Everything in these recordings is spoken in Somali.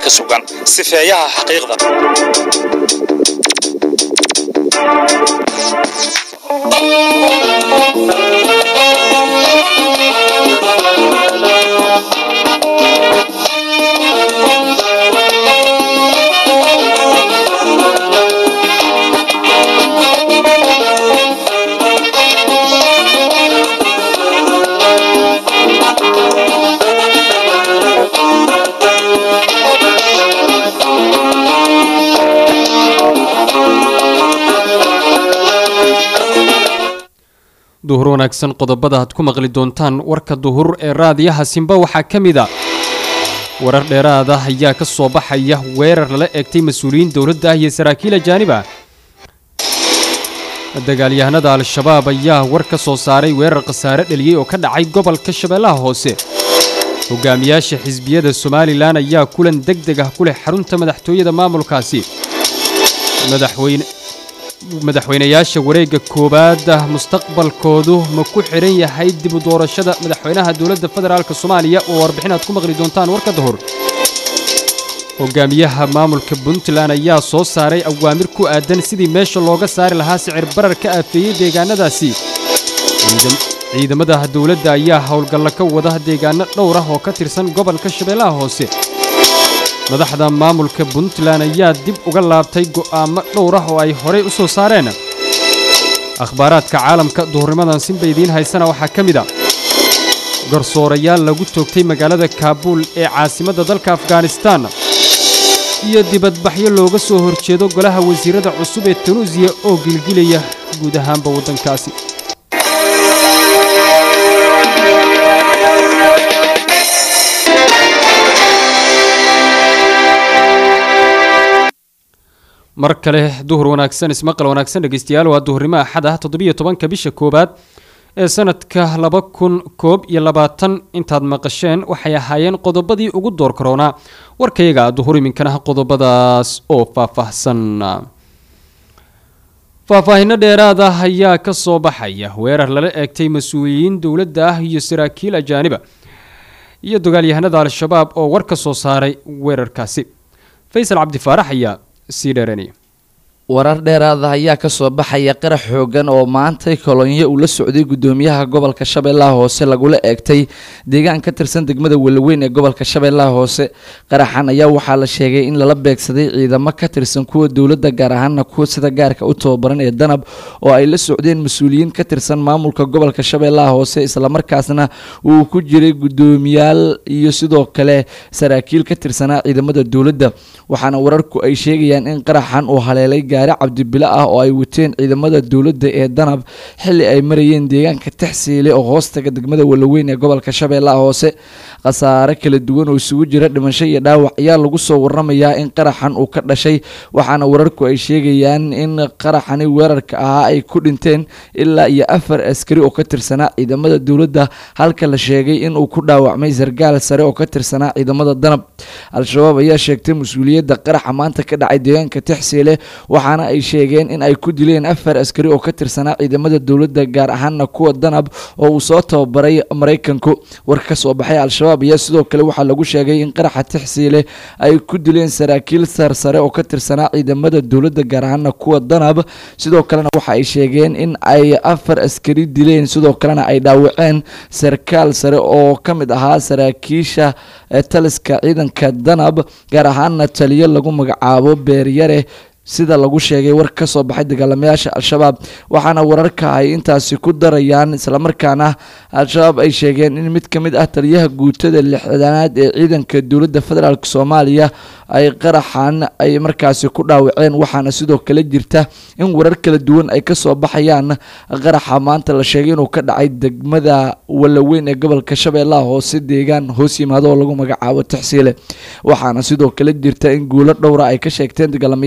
wararka sugan sifeeyaha xaqiiqda duhur wanaagsan qodobada aad ku maqli doontaan warka duhur ee raadiyaha simba waxaa ka mid a warar dheeraad ah ayaa ka soo baxaya weerar lala eegtay mas-uuliyiin dowladda ah iyo saraakiil ajaanib ah dagaalyahanada al-shabaab ayaa war ka soo saaray weerar khasaare dheliyey oo ka dhacay gobolka shabeellaha hoose hogaamiyaasha xisbiyada somalilan ayaa kulan deg deg ah ku leh xarunta madaxtooyada maamulkaasi madaxweyne madaxweynayaasha wareegga koowaad ah mustaqbalkoodu ma ku xidhan yahay dib u doorashada madaxweynaha dowladda federaalk soomaaliya oo warbixin aad ku maqli doontaan warka dahor hogaamiyaha maamulka puntland ayaa soo saaray awaamir ku aadan sidii meesha looga saari lahaa sicir barar ka aafeeyey deegaanadaasi ciidamada dowladda ayaa howlgalla ka wada deegaano dhowr ah oo ka tirsan gobolka shabeellaha hoose madaxda maamulka puntland ayaa dib uga laabtay go'aamo dhowr ah oo ay horey u soo saareen akhbaaraadka caalamka duhurnimadan sinba idiin haysana waxaa ka mid a garsoorayaal lagu toogtay magaalada kaabuul ee caasimadda dalka afghanistaan iyo dibadbaxyo looga soo horjeedo golaha wasiirada cusub ee tunuusiya oo gilgilaya guud ahaanba waddankaasi mar kale duhur wanaagsan ismaqal wanaagsan dhegeystayaal waa duhurnimo axad ah toddobiyo tobanka bisha koowaad ee sanadka laba kun koob iyo labaatan intaad maqasheen waxay ahaayeen qodobadii ugu door karoonaa warkayaga duhur iminkana qodobadaas oo faahfaahsan faahfaahinno dheeraad ah ayaa ka soo baxaya weerar lala eegtay mas-uuliyiin dowladda ah iyo saraakiil ajaaniba iyo dagaalyahanada al-shabaab oo war ka soo saaray weerarkaasi faysal cabdifaarax ayaa sii dheeranaya warar dheeraada ayaa kasoo baxaya qarax xoogan oo maantay kolonyo uu la socday gudoomiyaha gobolka shabeellaha hoose lagula eegtay deegaan ka tirsan degmada walaweyn ee gobolka shabeellaha hoose qaraxan ayaa waxaa la sheegay in lala beegsaday ciidamo ka tirsan kuwa dowladda gaar ahaana kuwa sida gaarka u tababaran ee danab oo ay la socdeen mas-uuliyiin ka tirsan maamulka gobolka shabeellaha hoose islamarkaasna uu ku jiray gudoomiyaal iyo sidoo kale saraakiil ka tirsanaa ciidamada dowladda waxaana wararku ay sheegayaan in qaraxan uu haleelay gaari cabdibilo ah oo ay wateen ciidamada dowladda ee danab xili ay marayeen deegaanka taxsiile oo hoostaga degmada walaweyn ee gobolka shabeellaha hoose khasaare kala duwan oo isugu jira dhimasho iyo dhaawac ayaa lagu soo waramayaa in qaraxan uu ka dhashay waxaana wararku ay sheegayaan in qaraxani weerarka ahaa ay ku dhinteen ilaa iyo afar askari oo ka tirsanaa ciidamada dowladda halka la sheegay inuu ku dhaawacmay sargaal sare oo ka tirsanaa ciidamada danab al-shabaab ayaa sheegtay mas-uuliyadda qaraxa maanta ka dhacay deegaanka taxsiile waxaana ay sheegeen in ay ku dileen afar askari oo ka tirsanaa ciidamada dowladda gaar ahaana kuwa danab oo uu soo tababaray maraykanku war ka soo baxay al-shabaab ayaa sidoo kale waxaa lagu sheegay in qaraxa taxsiile ay ku dileen saraakiil sarsare oo ka tirsanaa ciidamada dowladda gaar ahaana kuwa danab sidoo kalena waxa ay sheegeen in ay afar askari dileen sidoo kalena ay dhaawaceen sarkaal sare oo ka mid ahaa saraakiisha taliska ciidanka danab gaar ahaana taliyo lagu magacaabo beeryare sida lagu sheegay war ka soo baxay dagaalamayaasha al-shabaab waxaana wararka ay intaasi ku darayaan islamarkaana al-shabaab ay sheegeen in mid ka mid ah taliyaha guutada lixdanaad ee ciidanka dowladda federaalk soomaaliya ay qaraxan ay markaasi ku dhaawaceen waxaana sidoo kale jirta in warar kala duwan ay kasoo baxayaan qaraxa maanta la sheegay inuu ka dhacay degmada walaweyn ee gobolka shabeellaha hoose deegaan hoos yimaado oo lagu magacaabo taxsiile waxaana sidoo kale jirta in guulo dhowra ay ka sheegteen dagaalamayaasha al-shabaab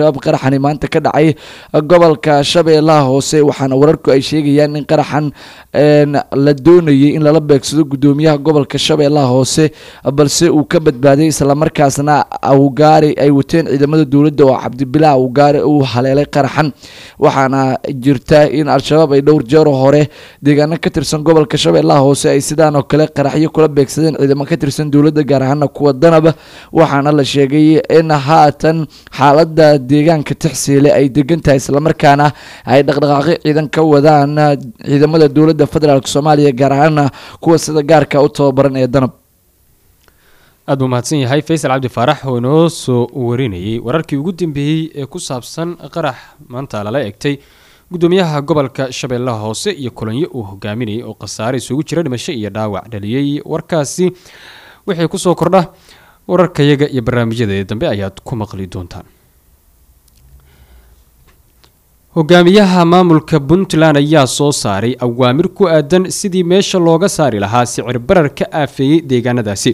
al-shabaab qaraxani maanta ka dhacay gobolka shabeellaha hoose waxaana wararku ay sheegayaan in qaraxan la doonayay in lala beegsado gudoomiyaha gobolka shabeellaha hoose balse uu ka badbaaday islamarkaasna awgaari ay wateen ciidamada dowladda oo cabdibilaa awgaari uu haleelay qaraxan waxaana jirta in al-shabaab ay dhowr jeero hore deegaano ka tirsan gobolka shabeellaha hoose ay sidaan oo kale qaraxyo kula beegsadeen ciidamo ka tirsan dowladda gaar ahaana kuwa danaba waxaana la sheegay in haatan xaalada deegaanka tixsiile ay degan tahay islamarkaana ay dhaqdhaqaaqyo ciidan ka wadaan ciidamada dowladda federaalk soomaaliya gaar ahaana kuwa sida gaarka u tababaran ee danab aad buu mahadsan yahay faysal cabdi faarax oo inoo soo warinayay wararkii ugu dambeeyey ee ku saabsan qarax maanta lala egtay gudoomiyaha gobolka shabeellaha hoose iyo kulanyo uu hogaaminayay oo khasaare isugu jira dhimasho iyo dhaawac dhaliyey warkaasi wixii kusoo kordha wararkayaga iyo barnaamijyada dambe ayaad ku maqli doontaan hogaamiyaha maamulka puntland ayaa soo saaray awaamir ku aadan sidii meesha looga saari lahaa sicir barar ka aafeeyey deegaanadaasi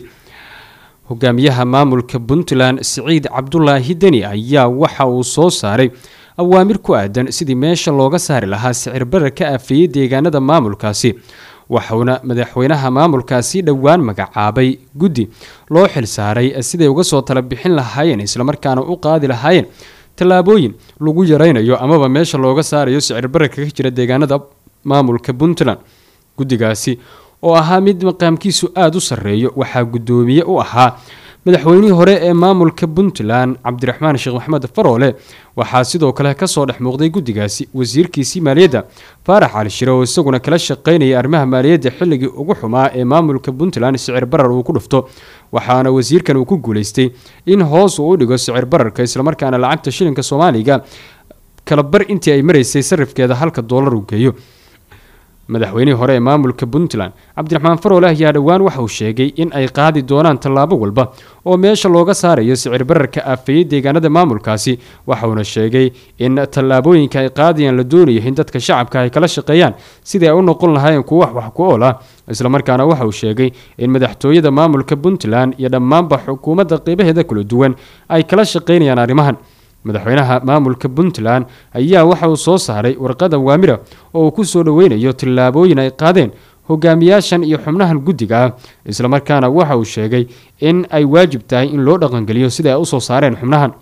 hogaamiyaha maamulka puntland siciid cabdulaahi deni ayaa waxa uu soo saaray awaamir ku aadan sidii meesha looga saari lahaa sicir barar ka aafeeyey deegaanada maamulkaasi waxauna madaxweynaha maamulkaasi dhowaan magacaabay guddi loo xilsaaray siday uga soo tala bixin lahaayeen islamarkaana u qaadi lahaayeen tallaabooyin lagu yaraynayo amaba meesha looga saarayo sicir bararka ka jira deegaanada maamulka puntland guddigaasi oo ahaa mid maqaamkiisu aada u sarreeyo waxaa guddoomiye u ahaa madaxweynihii hore ee maamulka puntland cabdiraxmaan sheekh maxamed faroole waxaa sidoo kale kasoo dhex muuqday guddigaasi wasiirkiisii maaliyadda faarax cali shire oo isaguna kala shaqaynayay arrimaha maaliyadda xilligii ugu xumaa ee maamulka puntland sicir barar uu ku dhufto waxaana wasiirkan uu ku guuleystay in hoos uu u dhigo sicir bararka islamarkaana lacagta shilinka soomaaliga kala bar intii ay maraysay sarifkeeda halka doolar uu geeyo madaxweynihii hore ee maamulka puntland cabdiraxmaan faroole ayaa dhowaan waxa uu sheegay in ay qaadi doonaan tallaabo walba oo meesha looga saarayo sicir bararka aafeeyey deegaanada maamulkaasi waxauna sheegay in tallaabooyinka ay qaadayaan la doonayo in dadka shacabka ay kala shaqeeyaan sidii ay u noqon lahaayeen kuwo wax wax ku ool ah islamarkaana waxa uu sheegay in madaxtooyada maamulka puntland iyo dhammaanba xukuumadda qeybaheeda kala duwan ay kala shaqeynayaan arrimahan madaxweynaha maamulka puntland ayaa waxa uu soo saaray warqad awaamira oo uu ku soo dhoweynayo tallaabooyin ay qaadeen hogaamiyaashan iyo xubnahan guddiga ah islamarkaana waxa uu sheegay in ay waajib tahay in loo dhaqangeliyo sida ay usoo saareen xubnahan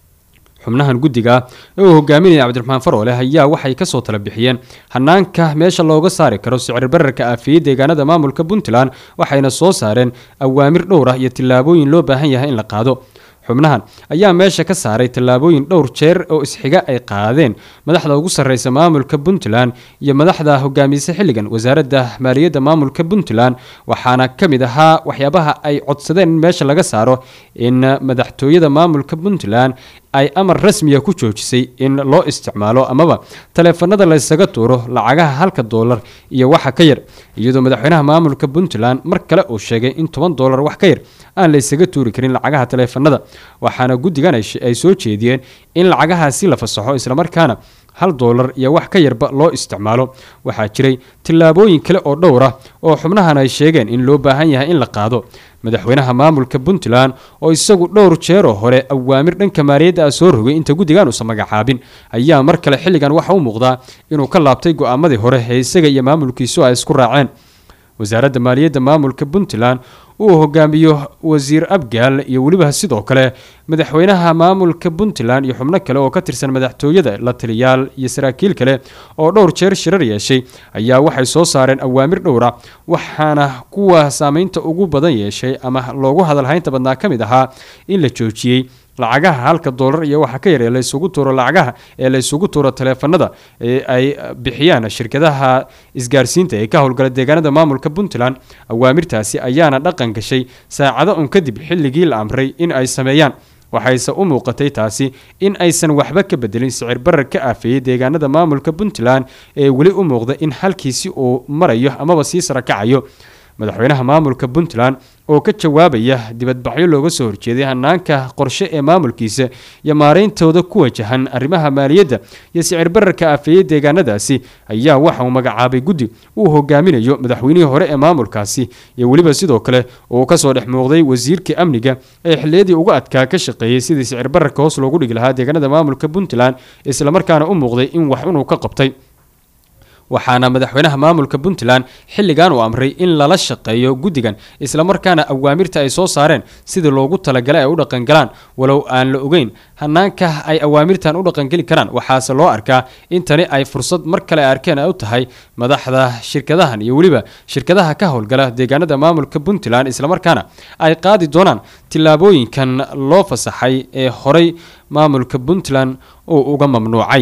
xubnahan guddiga ah ee uu hogaaminaya cabdiraxmaan faroole ayaa waxay kasoo tala bixiyeen hanaanka meesha looga saari karo sicir bararka aafiyey deegaanada maamulka puntland waxayna soo saareen awaamir dhowr ah iyo tallaabooyin loo baahan yahay in la qaado xubnahan ayaa meesha ka saaray tallaabooyin dhowr jeer oo isxiga ay qaadeen madaxda ugu sarreysa maamulka puntland iyo madaxda hogaamiysa xilligan wasaaradda maaliyadda maamulka puntland waxaana ka mid ahaa waxyaabaha ay codsadeen in meesha laga saaro in madaxtooyada maamulka puntland ay amar rasmiya ku joojisay in loo isticmaalo amaba taleefanada laysaga tuuro lacagaha halka doolar iyo waxa ka yar iyadoo madaxweynaha maamulka puntland mar kale uu sheegay in toban doolar wax ka yar aan laysaga tuuri karin lacagaha taleefanada waxaana guddigan ay soo jeediyeen in lacagahaasi la fasaxo islamarkaana hal doolar iyo wax ka yarba loo isticmaalo waxaa jiray tillaabooyin kale oo dhowr ah oo xubnahan ay sheegeen in loo baahan yahay in la qaado madaxweynaha maamulka puntland oo isagu dhowr jeeroo hore awaamir dhanka maaliyadda ah soo rogay inta guddigan uusan magacaabin ayaa mar kale xilligan waxa u muuqdaa inuu ka laabtay go-aamadii hore ee isaga iyo maamulkiisu ay isku raaceen wasaaradda maaliyadda maamulka puntland uu hogaamiyo wasiir abgaal iyo weliba sidoo kale madaxweynaha maamulka puntland iyo xubno kale oo ka tirsan madaxtooyada la taliyaal iyo saraakiil kale oo dhowr jeer shirar yeeshay ayaa waxay soo saareen awaamir dhowra waxaana kuwa saameynta ugu badan yeeshay ama loogu hadalhaynta badnaa ka mid ahaa in la joojiyey lacagaha halka doolar iyo waxa ka yar ee laysugu tuuro lacagaha ee laysugu tuuro taleefanada ee ay bixiyaan shirkadaha isgaarsiinta ee ka howlgala deegaanada maamulka puntland awaamirtaasi ayaana dhaqan gashay saacado un kadib xilligii la amray in ay sameeyaan waxayse u muuqatay taasi in aysan waxba ka bedelin sicir barar ka aafeeyey deegaanada maamulka puntland ee weli u muuqda in halkiisi uu marayo amaba sii sarakacayo madaxweynaha maamulka puntland oo ka jawaabaya dibadbaxyo looga soo horjeeday hanaanka qorshe ee maamulkiisa iyo maarayntooda ku wajahan arrimaha maaliyadda iyo sicir bararka aafeeyey deegaanadaasi ayaa waxa uu magacaabay guddi uu hogaaminayo madaxweynihii hore ee maamulkaasi iyo weliba sidoo kale uu kasoo dhex muuqday wasiirka amniga ee xilliyadii uga adkaa ka shaqeeyey sidii sicir bararka hoos loogu dhigi lahaa deegaanada maamulka puntland islamarkaana u muuqday in wax unuu ka qabtay waxaana madaxweynaha maamulka puntland xilligan uu amray in lala shaqeeyo guddigan islamarkaana awaamirta ay soo saareen sidii loogu talagalay ay u dhaqangalaan walow aan la ogeyn hanaanka ay awaamirtan u dhaqangeli karaan waxaase loo arkaa in tani ay fursad mar kale ay arkeen ay u tahay madaxda shirkadahan iyo weliba shirkadaha ka howlgala deegaanada maamulka puntland islamarkaana ay qaadi doonaan tillaabooyinkan loo fasaxay ee horey maamulka puntland uu uga mamnuucay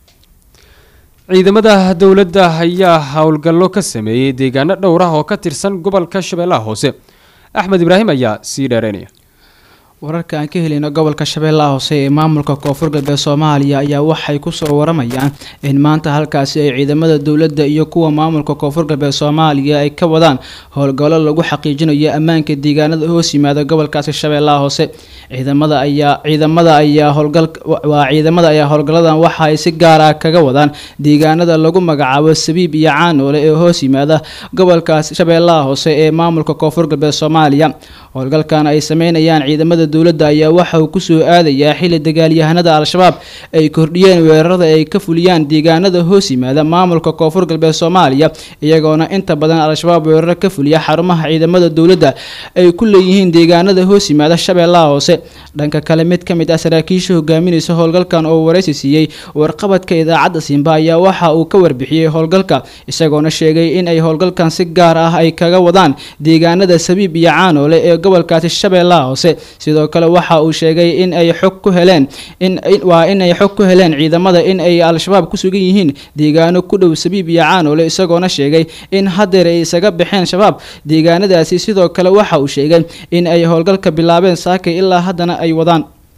ciidamada dowladda ayaa howlgallo ka sameeyey deegaano dhowr ah oo ka tirsan gobolka shabeellaha hoose axmed ibraahim ayaa sii dheereynaya wararka aan ka helino gobolka shabeellaha hoose ee maamulka koonfur galbeed soomaaliya ayaa waxay kusoo waramayaan in maanta halkaasi ay ciidamada dowladda iyo kuwa maamulka koonfur galbeed soomaaliya ay ka wadaan howlgallo lagu xaqiijinayo ammaanka deegaanada hoos yimaada gobolkaasi shabeellaha hoose ciidamada ayaa ciidamada ayaa howlgal waa ciidamada ayaa howlgalladan waxa ay si gaar ah kaga wadaan deegaanada lagu magacaabo sabiib iyo caanoole ee hoos yimaada gobolkaasi shabeellaha hoose ee maamulka koonfur galbeed soomaaliya howlgalkan ay sameynayaan ciidamada dowladda ayaa waxa uu kusoo aadayaa xili dagaalyahanada al-shabaab ay kordhiyeen weerarada ay ka fuliyaan deegaanada hoos yimaada maamulka koonfur galbeed soomaaliya iyagoona inta badan al-shabaab weeraro ka fuliya xarumaha ciidamada dowladda ay ku leeyihiin deegaanada hoos yimaada shabeellaha hoose dhanka kale mid ka mid ah saraakiisha hogaaminaysa howlgalkan oo waraysi siiyey warqabadka idaacadda simba ayaa waxa uu ka warbixiyey howlgalka isagoona sheegay in ay howlgalkan si gaar ah ay kaga wadaan deegaanada sabiib iyo caanoole ee gobolkaasi shabeellaha hoose sidoo kale waxa uu sheegay in ay xog ku heleen in waa in ay xog ku heleen ciidamada in ay al-shabaab ku sugan yihiin deegaano ku dhow sabiib iyo caanoole isagoona sheegay in hadeer ay isaga baxeen shabaab deegaanadaasi sidoo kale waxa uu sheegay in ay howlgalka bilaabeen saakay ilaa haddana ay wadaan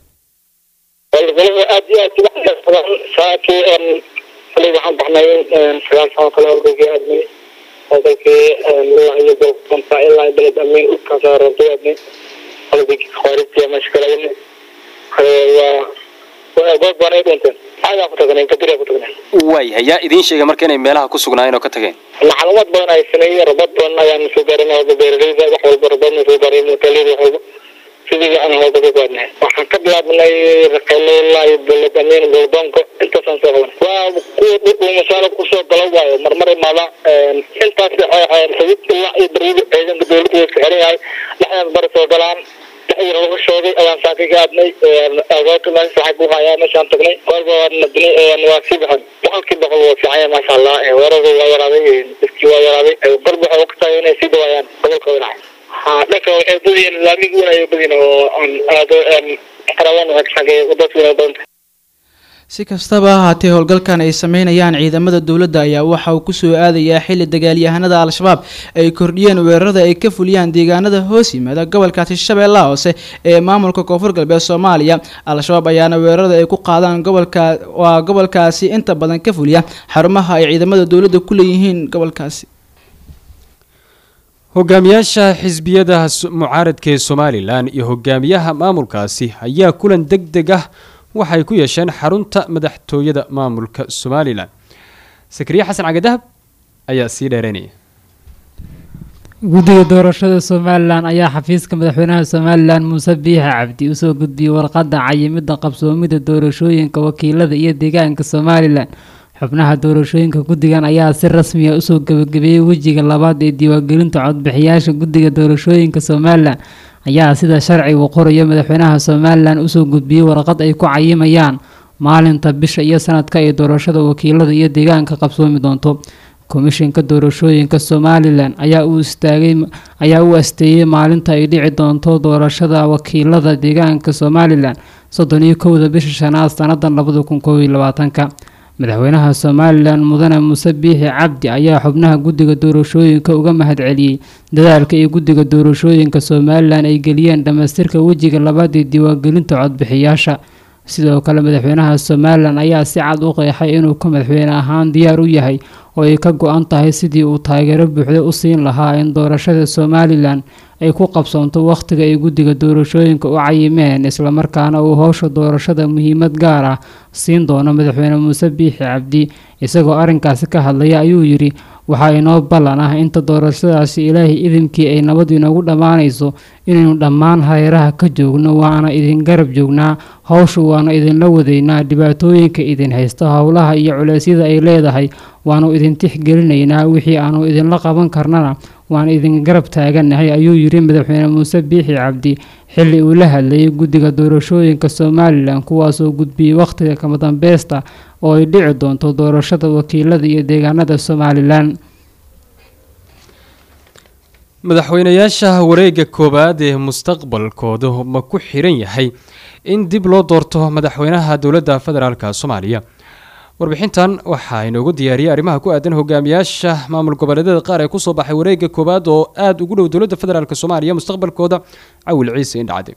howlgalada aad iyo aad uga xeersadaan saakii xalay waxaan baxnay sagaal sano kale howlgalkii aadnay howlgalkii ilaa iyo golkonta ilaa beled amiin dhulkaasa rabtay aadnay howlgalkii khawaarijtiya meesha kala wadnay waa waa goob baanay dhinteen xagaa ku tagnay kabiriya ku tagnay waaya yaa idiin sheegay marka inay meelaha ku sugnaayeen oo ka tageen macluumaad badan ay sameeyey rabad badan ayaan soo gaarin walba beeraleyda wax walba rabadna soo gaaray mutalida wax walba sidii aan howlga ka gaadnay waxaan ka bilaabnay raqeyle ilaa iyo beled amiin goldoonka intaasaan soo qabanay waa kuwa dhudhuu masaalo kusoo galo waayo marmar imaada intaas sabib ilaa iyo baryada ciidanka dowladda iska xiran yahay dhexdaas bari soo galaan dhexdii lagu sheegay ayaan saakay ka aadnay agoota meesha saxib u hayaa meeshaan tagnay kolba waa nadnay waa sii baxan boqolkii boqol waa fiican yahay maasha allah weerarada waa yaraaday dadkii waa yaraaday barba waxay ogtahay inay sii dhawaayaan gobolka winac ha dhanka waxay badiyin laamigi wanayo badin oo aan aado xarawan xagee dadku inay badanta si kastaba ha haatee howlgalkan ay sameynayaan ciidamada dowladda ayaa waxa uu kusoo aadayaa xili dagaalyahanada al-shabaab ay kordhiyeen weerarada ay ka fuliyaan deegaanada hoos yimaada gobolkaasi shabeellaha hoose ee maamulka koonfur galbeed soomaaliya al-shabaab ayaana weerarada ay ku qaadaan gobolka waa gobolkaasi inta badan ka fuliya xarumaha ay ciidamada dowladda ku leeyihiin gobolkaasi hogaamiyaasha xisbiyada mucaaradka ee somalilan iyo hogaamiyaha maamulkaasi ayaa kulan deg deg ah waxay ku yeesheen xarunta madaxtooyada maamulka somalilan sakriye xasan cagadahab ayaa sii dheereynaya guddiga doorashada somalilan ayaa xafiiska madaxweynaha somalilan muuse biixa cabdi usoo gudbiyey warqadda cayimidda qabsoomida doorashooyinka wakiilada iyo deegaanka somalilan xubnaha doorashooyinka guddigan ayaa si rasmi ah usoo gebagabeeyey wejiga labaad ee diiwaangelinta codbixiyaasha guddiga doorashooyinka somalilan ayaa sida sharcigu qorayo madaxweynaha somalilan usoo gudbiyey warqad ay ku cayimayaan maalinta bisha iyo sanadka ee doorashada wakiilada iyo deegaanka qabsoomi doonto komishinka doorashooyinka somalilan ayaa u istaagay ayaa u asteeyey maalinta ay dhici doonto doorashada wakiilada deegaanka somalilan soddon iyo kowda bisha shanaad sanadan labada kun koob iyo labaatanka madaxweynaha somalilan mudane muuse biixi cabdi ayaa xubnaha guddiga doorashooyinka uga mahadceliyey dadaalka iyo guddiga doorashooyinka somalilan ay geliyeen dhammaystirka wejiga labaad ee diiwaangelinta codbixiyaasha sidoo kale madaxweynaha somalilan ayaa si cad u qeexay inuu ka madaxweyne ahaan diyaar u yahay oo ay ka go-an tahay sidii uu taageero buuxda u siin lahaa in doorashada somalilan ay ku qabsoonto wakhtiga ay guddiga doorashooyinka u cayimeen islamarkaana uu howsha doorashada muhiimad gaar ah siin doono madaxweyne muuse biixi cabdi isagoo arrinkaasi ka hadlaya ayuu yidhi waxaa inoo ballan ah inta doorashadaasi ilaahay idinkii ay nabad inoogu dhammaanayso inaynu dhammaan hareeraha ka joogno waana idin garab joognaa howsha waana idinla wadaynaa dhibaatooyinka idin haysta howlaha iyo culeysyada ay leedahay waanu idin tixgelinaynaa wixii aanu idinla qaban karnana waan idin garab taaganahay ayuu yidhi madaxweyne muuse biixi cabdi xilli uu la hadlayay guddiga doorashooyinka somalilan kuwaasoo gudbiyey wakhtiga kama dambaysta oo ay dhici doonto doorashada wakiilada iyo deegaanada somalilan madaxweynayaasha wareegga koowaad ee mustaqbalkooda ma ku xiran yahay in dib loo doorto madaxweynaha dowladda federaalka soomaaliya warbixintan waxaa inoogu diyaariyay arrimaha ku aadan hogaamiyaasha maamul goboleedyada qaar ee kusoo baxay wareegga koowaad oo aada ugu dhow dowladda federaalk soomaaliya mustaqbalkooda cawil ciise indhacade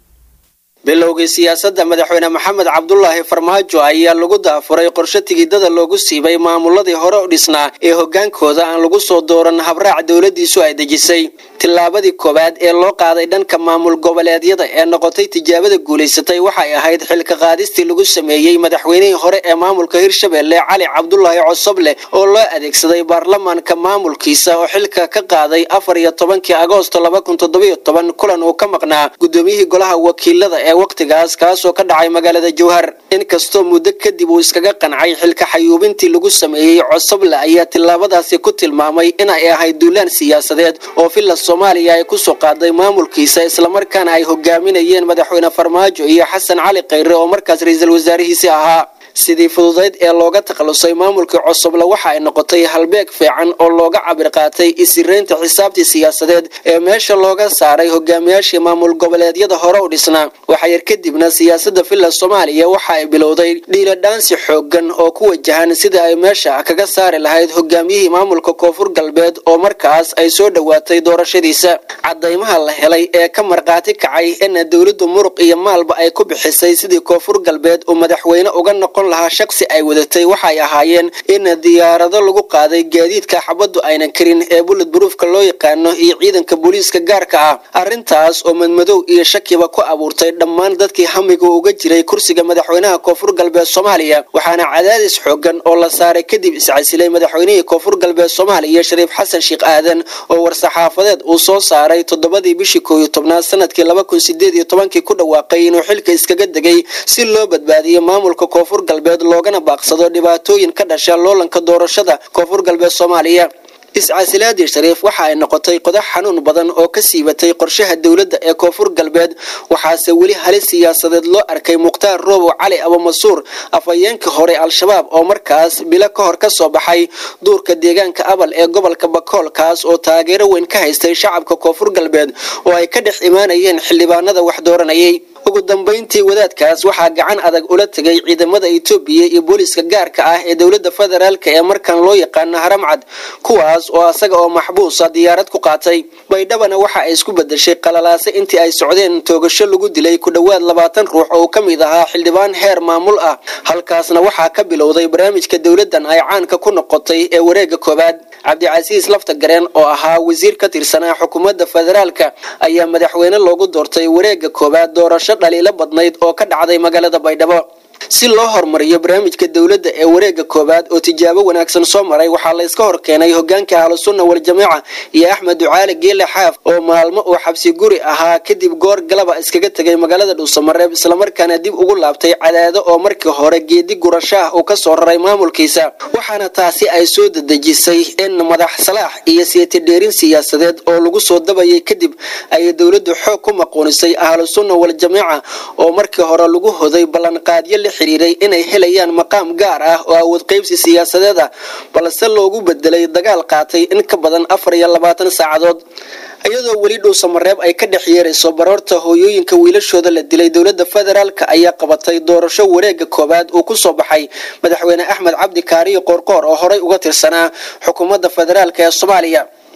bilowgii siyaasadda madaxweyne maxamed cabdulaahi farmaajo ayaa lagu daafuray qorshe tigidada loogu siibay maamuladii hore u dhisnaa ee hogaankooda aan lagu soo dooran habraac dowladiisu ay dejisay tillaabadii koowaad ee loo qaaday dhanka maamul goboleedyada ee noqotay tijaabada guulaysatay waxay ahayd xilka qaadistii lagu sameeyey madaxweynihii hore ee maamulka hirshabelle cali cabdulaahi cosoble oo loo adeegsaday baarlamaanka maamulkiisa oo xilka ka qaaday afar iyo tobankii agoosto laba kun toddobiyo toban kulan uu ka maqnaa gudoomiyihii golaha wakiilada ee wakhtigaas kaasoo ka dhacay magaalada jowhar inkastoo muddo kadib uu iskaga qancay xilka xayuubintii lagu sameeyey cosoble ayaa tillaabadaasi ku tilmaamay inay ahayd duulaan siyaasadeed oo villa soomaaliya ay kusoo qaaday maamulkiisa islamarkaana ay hogaaminayeen madaxweyne farmaajo iyo xasan cali khayre oo markaas ra-iisul wasaarihiisi ahaa sidii fududayd ee looga takhalusay maamulkii cosoble waxa ay noqotay halbeeg fiican oo looga cabir qaatay isiraynta xisaabtii siyaasadeed ee meesha looga saaray hogaamiyaashii maamul goboleedyada hore u dhisnaa waxayar kadibna siyaasada villa soomaaliya waxa ay bilowday dhiiladhaansi xoogan oo ku wajahan sidai ay meesha kaga saari lahayd hogaamiyihii maamulka koonfur galbeed oo markaas ay soo dhowaatay doorashadiisa cadaymaha la helay ee ka markhaati kacay ina dowladdu muruq iyo maalba ay ku bixisay sidii koonfur galbeed uu madaxweyne uga noqon lahaa shaqsi ay wadatay waxay ahaayeen in diyaarado lagu qaaday gaadiidka xabaddu aynan karin ee bullet bruufka loo yaqaano iyo ciidanka booliiska gaarka ah arrintaas oo madmadow iyo shakiba ku abuurtay dhammaan dadkii hamiga uga jiray kursiga madaxweynaha koonfur galbeed soomaaliya waxaana cadaadis xoogan oo la saaray kadib iscasilay madaxweynihii koonfur galbeed soomaaliya shariif xasan sheekh aadan oo war-saxaafadeed uu soo saaray toddobadii bishii koow iyo tobnaad sanadkii laba kun sideed iyo tobankii ku dhawaaqay inuu xilka iskaga degay si loo badbaadiyo maamulka koonfur galbeed loogana baaqsado dhibaatooyin ka dhasha loolanka doorashada koonfur galbeed soomaaliya iscasilaadii shariif waxa ay noqotay qodax xanuun badan oo ka siibatay qorshaha dowladda ee koonfur galbeed waxaase weli halis siyaasadeed loo arkay mukhtaar roobow cali abumasuur afhayeenkii hore al-shabaab oo markaas bilo ka hor ka soo baxay duurka deegaanka abal ee gobolka bakool kaas oo taageero weyn ka haystay shacabka koonfur galbeed oo ay ka dhex imaanayeen xildhibaanada wax dooranayay ugu dambayntii wadaadkaas waxaa gacan adag ula tegay ciidamada etoobiya iyo booliiska gaarka ah ee dowladda federaalk ee markan loo yaqaano haramcad kuwaas oo asaga oo maxbuusa diyaarad ku qaatay baydhabana waxa ay isku bedeshay qalalaase intii ay socdeen toogasho lagu dilay ku dhowaad labaatan ruux oo ka mid ahaa xildhibaan heer maamul ah halkaasna waxaa ka bilowday barnaamijka dowladdan ay caanka ku noqotay ee wareegga koowaad cabdicasiis lafta gareen oo ahaa wasiir ka tirsanaa xukuumadda federaalka ayaa madaxweyne loogu doortay wareegga koowaad doorasho dhaliilo badnayd oo ka dhacday magaalada baydhabo si loo horumariyo barnaamijka dowladda ee wareegga koowaad oo tijaabo wanaagsan soo maray waxaa la iska hor keenay hogaanka ahlusunna waljamaaca iyo axmed ducaali geele xaaf oo maalmo uu xabsi guri ahaa kadib goor galaba iskaga tegay magaalada dhuusamareeb islamarkaana dib ugu laabtay cadaado oo markii hore geedi gurasho ah uu kasoo raray maamulkiisa waxaana taasi ay soo dadejisay in madax salaax iyo seetidheerin siyaasadeed oo lagu soo dabayay kadib ay dowladdu xoog ku maquunisay ahlusunna waljamaaca oo markii hore lagu hoday ballanqaadyo xiriiray inay helayaan maqaam gaar ah oo awood qaybsi siyaasadeed ah balse loogu bedelay dagaal qaatay in ka badan afar iyo labaatan saacadood iyadoo weli dhuusamareeb ay ka dhex yeerayso baroorta hooyooyinka wiilashooda la dilay dowladda federaalk ayaa qabatay doorasho wareegga koowaad uu kusoo baxay madaxweyne axmed cabdi kaariyo qoorqoor oo horey uga tirsanaa xukuumadda federaalk ee soomaaliya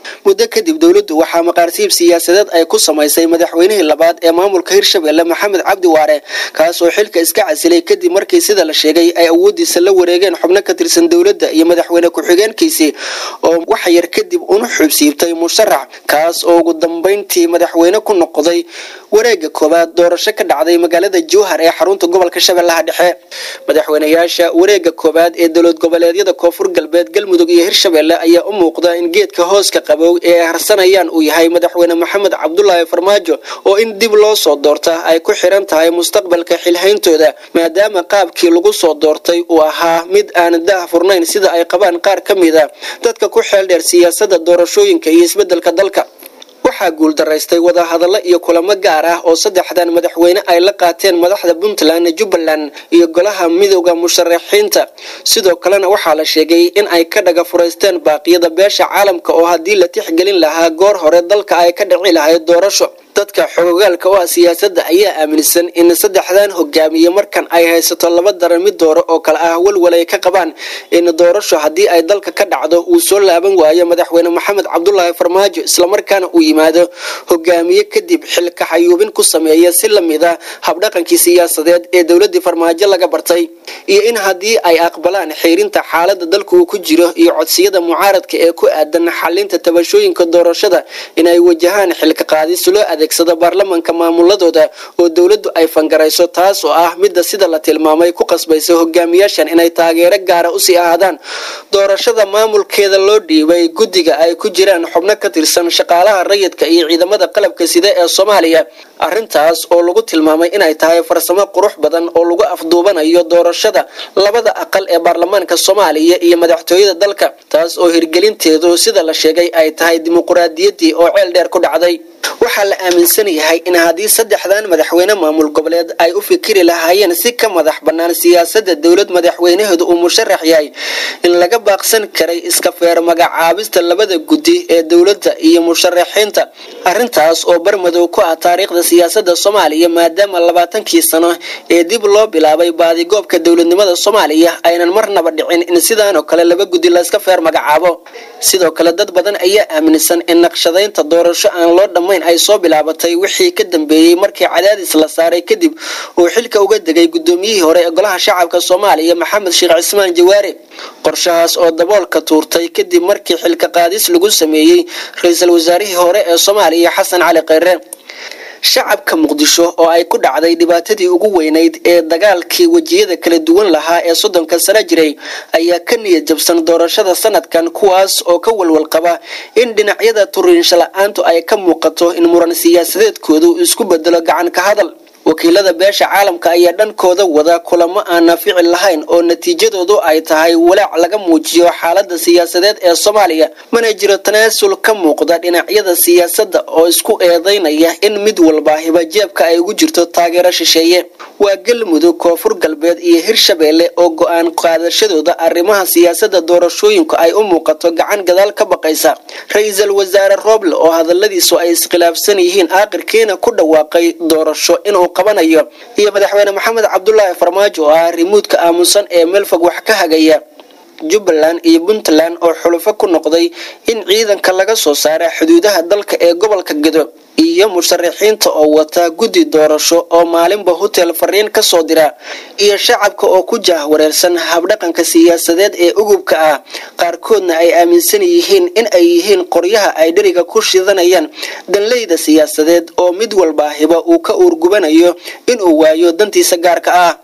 muddo kadib dowladdu waxaa maqaarsiib siyaasadeed ay ku samaysay madaxweynihii labaad ee maamulka hirshabelle maxamed cabdi waare kaasoo xilka iska casilay kadib markii sida la sheegay ay awoodiisa la wareegeen xubno ka tirsan dowladda iyo madaxweyne ku-xigeenkiisii oo wax yar kadib una xubsiibtay musharax kaas oo ugu dambeyntii madaxweyne ku noqday wareega koowaad doorasho ka dhacday magaalada jowhar ee xarunta gobolka shabeellaha dhexe madaxweynayaasha wareega koowaad ee dowlad goboleedyada koonfur galbeed galmudug iyo hirshabelle ayaa u muuqda in geedka hooska qabow ee ay harsanayaan uu yahay madaxweyne maxamed cabdulaahi farmaajo oo in dib loo soo doorta ay ku xiran tahay mustaqbalka xilhayntooda maadaama qaabkii lagu soo doortay uu ahaa mid aan daah furnayn sida ay qabaan qaar ka mid a dadka ku xeeldheer siyaasada doorashooyinka iyo isbedelka dalka waxaa guuldaraystay wadahadallo iyo kulamo gaar ah oo saddexdan madaxweyne ay la qaateen madaxda puntland jubbaland iyo golaha midooda musharaxiinta sidoo kalena waxaa la sheegay in ay ka dhaga furaysteen baaqiyada beesha caalamka oo haddii la tixgelin lahaa goor hore dalka ay ka dhici lahayd doorasho dadka xogogaalka u ah siyaasadda ayaa aaminsan in saddexdan hogaamiye markan ay haysato laba daran mid dooro oo kale ah walwal ay ka qabaan in doorasho haddii ay dalka ka dhacdo uu soo laaban waayo madaxweyne maxamed cabdulaahi farmaajo islamarkaana uu yimaado hogaamiye kadib xilka xayuubin ku sameeya si lamid a habdhaqankii siyaasadeed ee dowladii farmaajo laga bartay iyo in haddii ay aqbalaan xiirinta xaalada dalka uu ku jiro iyo codsiyada mucaaradka ee ku aadan xalinta tabashooyinka doorashada inay wajahaan xilka qaadis loo adeegsado baarlamanka maamuladooda oo dowladdu ay fangarayso taas oo ah midda sida la tilmaamay ku qasbaysa hogaamiyaashan inay taageero gaara usii ahaadaan doorashada maamulkeeda loo dhiibay guddiga ay ku jiraan xubno ka tirsan shaqaalaha rayidka iyo ciidamada qalabka sida ee soomaaliya arrintaas oo lagu tilmaamay inay tahay farsamo qurux badan oo lagu afduubanayo doorashada labada aqal ee baarlamaanka soomaaliya iyo madaxtooyada dalka taas oo hirgelinteedu sida la sheegay ay tahay dimuquraadiyaddii oo ceel dheer ku dhacday waxaa la aaminsan yahay in haddii saddexdan madaxweyne maamul goboleed ay u fikiri lahaayeen si ka madax bannaan siyaasadda dowlad madaxweynaheedu uu musharax yahay in laga baaqsan karay iska feer magacaabista labada guddi ee dowladda iyo musharaxiinta arrintaas oo barmadow ku ah taariikhda siyaasadda soomaaliya maadaama labaatankii sano ee dib loo bilaabay baadigoobka dowladnimada soomaaliya aynan marnaba dhicin in sidaanoo kale laba guddi layska feer magacaabo sidoo kale dad badan ayaa aaminsan in naqshadaynta doorasho aan loo dhammayn ay soo bilaabatay wixii ka dambeeyey markii cadaadis la saaray kadib uu xilka uga degay gudoomiyihii hore ee golaha shacabka soomaaliya maxamed sheekh cismaan jawaare qorshahaas oo daboolka tuurtay kadib markii xilka qaadis lagu sameeyey ra-iisul wasaarihii hore ee soomaaliya xasan cali kheyre shacabka muqdisho oo ay ku dhacday dhibaatadii ugu weynayd ee dagaalkii wejiyada kala duwan lahaa ee soddonka sano jiray ayaa ka niyad jabsan doorashada sanadkan kuwaas oo ka walwal qaba in dhinacyada turiinsho la-aantu ay ka muuqato in muran siyaasadeedkoodu isku bedelo gacan ka hadal wakiilada beesha caalamka ayaa dhankooda wada kulamo aan naafici lahayn oo natiijadoodu ay tahay walaac laga muujiyo xaalada siyaasadeed ee soomaaliya mana jiro tanaasul ka muuqda dhinacyada siyaasadda oo isku eedeynaya in mid walba hibajeebka ay ugu jirto taageero shisheeye waa galmudug koonfur galbeed iyo hirshabeelle oo go-aan qaadashadooda arrimaha siyaasada doorashooyinku ay u muuqato gacan gadaal ka baqaysa ra-iisul wasaare rooble oo hadaladiisu ay iskhilaafsan yihiin aakhirkiina ku dhawaaqay doorasho inuu qabanayo iyo madaxweyne maxamed cabdulaahi farmaajo oo ah rimuudka aamusan ee meelfog wax ka hagaya jubbaland iyo puntland oo xulufo ku noqday in ciidanka laga soo saara xuduudaha dalka ee gobolka gedo iyo musharaxiinta oo wata guddi doorasho oo maalinba hotel fariin ka soo dira iyo shacabka oo ku jahwareersan habdhaqanka siyaasadeed ee ugubka ah qaarkoodna ay aaminsan yihiin in ay yihiin qoryaha ay dheriga ku shidanayaan danleyda siyaasadeed oo mid walba hiba uu ka uurgubanayo inuu waayo dantiisa gaarka ah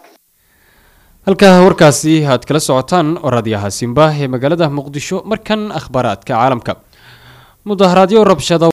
halkaa warkaasi aad kala socotaan oo raadiyaha simba ee magaalada muqdisho markan akhbaaraadka caalamka mudaharaadyo rabshada